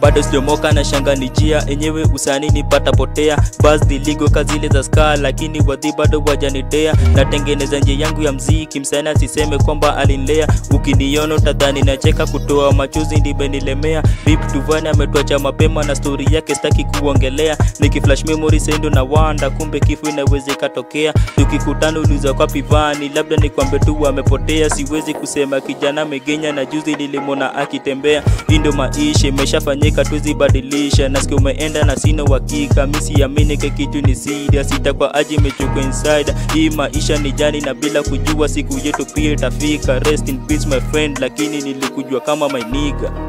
bado sijomoka na shanga ni jia enyewe usani nipata potea bas diligo kazile za ska lakini wadhi bado wajanidea natengeneza njia yangu ya mziki msana asiseme kwamba alinlea ukiniona utadhani nacheka kutoa machozi ndimenilemea bip tuvani ametuacha mapema na stori yake staki kuongelea nikiflash memory sendo na wanda kumbe kifo inaweza ikatokea tukikutana uliza kwa pivani labda nikwambe tu amepotea siwezi kusema kijana megenya na juzi nilimona akitembea hii ndo maisha imeshafanyika tuzibadilisha nasikia umeenda na sina uhakika misiamini ke kitu ni sida sita kwa aji imechukua inside hii maisha ni jani na bila kujua siku yetu pia itafika rest in peace my friend lakini nilikujua kama my nigga